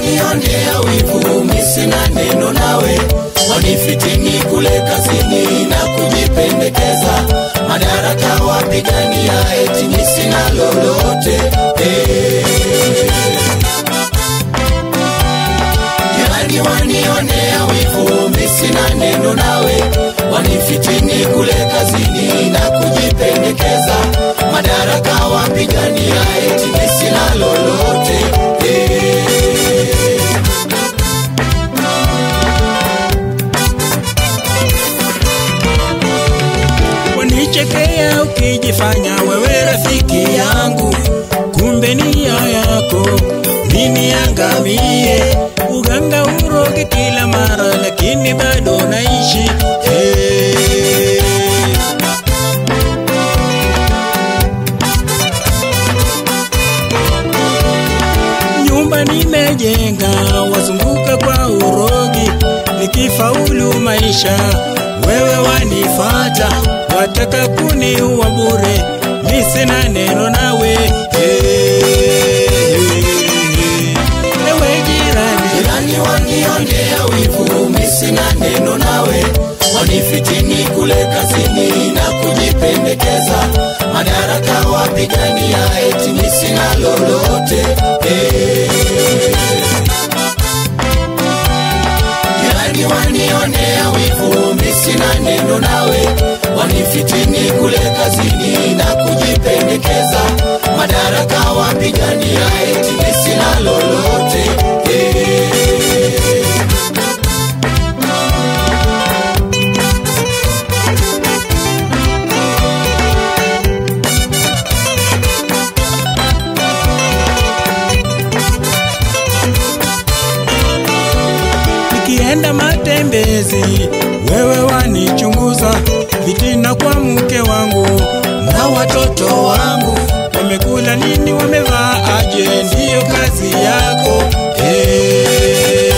wanionea wivu, mi sina neno nawe, wanifitini kule kazini na kujipendekeza, madaraka wapigania, eti mi sina lolote eh. Jirani wanionea wivu, mi sina neno nawe, wanifitini kule kazini na kujipendekeza, madaraka wapigania, eti mi sina lolote eh. wanichekea ukijifanya wewe rafiki yangu, kumbe nia yako nini angamie. Uganga uroge kila mara, lakini bado naishi hey. nyumba nimejenga, wazunguka kwa urogi, nikifaulu maisha wewe wanifata, wataka kuniua bure, mi sina neno nawe hey. Ewe jirani, Jirani wanionea wivu, mi sina neno nawe, wanifitini kule kazini na kujipendekeza, madaraka wapigania, eti mi sina lolote eh. Jirani wanionea wivu, mi sina neno nawe, wanifitini kule kazini na kujipendekeza, madaraka wapigania, eti mi sina lolote eh. nikienda matembezi, wewe wanichunguza, fitina kwa mke wangu na watoto wangu, wamekula nini, wamevaa aje, ndiyo kazi yako hey.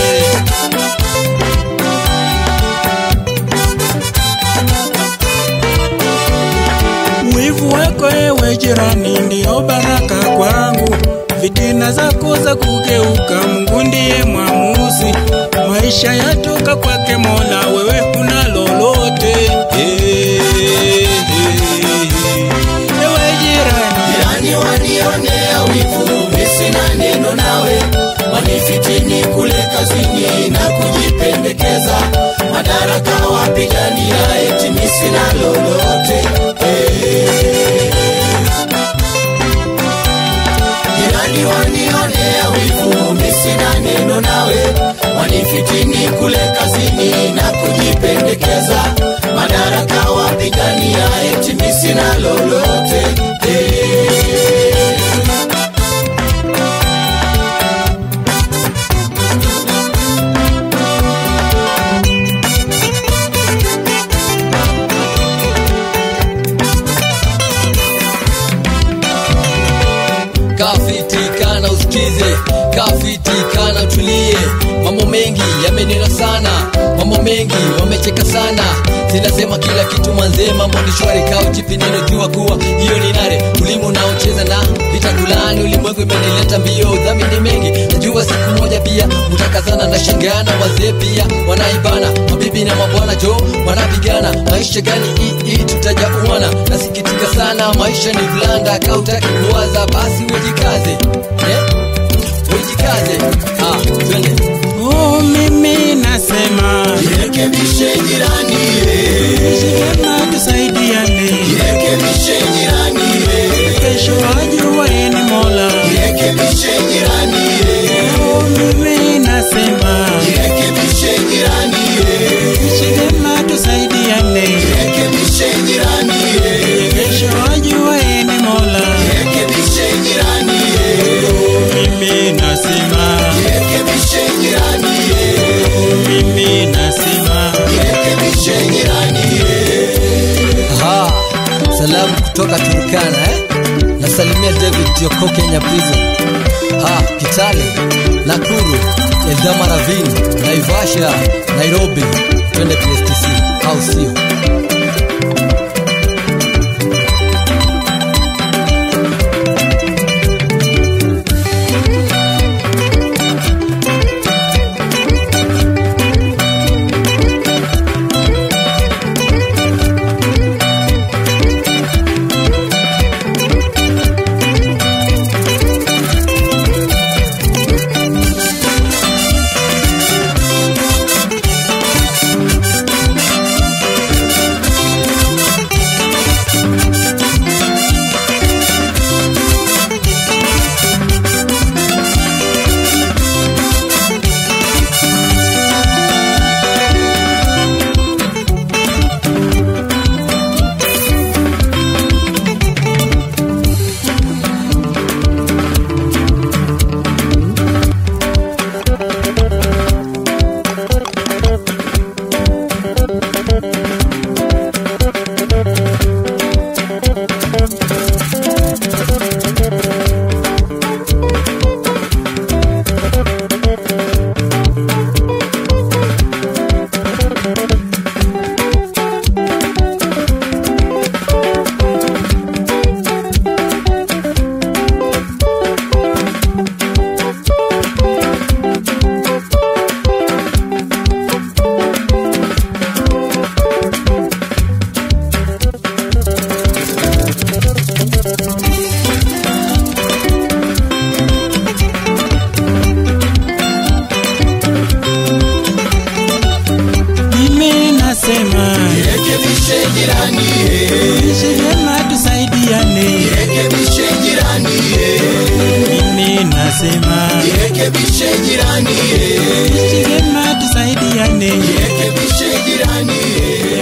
Wivu wako ewe jirani ndiyo baraka kwangu, fitina zako za kugeuka, Mungu ndiye mwamuzi. Maisha yatoka kwake Mola, wewe huna lolote. Eh, eh, Ewe jirani, Jirani wanionea wivu, mi sina neno nawe, wanifitini kule kazini na kujipendekeza, madaraka wapigania, eti mi sina lolote eh. Jirani wanionea wivu, mi sina neno nawe, wanifitini kule kazini na kujipendekeza, madaraka wapigania, eti mi sina lolote eh. kafitikana usikize kafitikana utulie mambo mengi yamenena sana mambo mengi wamecheka sana sinasema kila kitu mwanzee mambo ni shwari kaa uchipi neno jua kuwa hiyo ni nare ulimu unaocheza na vitakulani ulimwengu imenileta mbio dhamini mengi najua siku moja pia utakazana na shangana wazee pia wanaibana mabibi na mabwana jo wanapigana maisha gani hii tutajauana nasikitika sana maisha ni vulanda kautaki kuwaza basi ujikaze eh? ujikaze ah, twende oh, mimi nasema Jirekebishe jirani, eh. shikema tusaidiane, jirekebishe jirani, eh. kesho ajuwaye ni Mola. jirekebishe jirani, eh. Oh, mimi nasema jirekebishe jirani, eh. shikema tusaidiane, jirekebishe jirani, eh. kesho ajuwaye ni Mola. jirekebishe jirani, eh. Mimi nasema, jirekebishe jirani, eh. mimi nasema, jirekebishe jirani, eh. Aha, salamu kutoka Turkana eh? Nasalimia David Joko Kenya Prison. Ha, Kitale, Nakuru, Eldama Ravine, Naivasha, Nairobi. Twende PSTC, au sio? Jirekebishe jirani, tuishi vyema tusaidiane jirekebishe jirani, mimi nasema jirekebishe jirani, tuishi vyema tusaidiane jirekebishe jirani,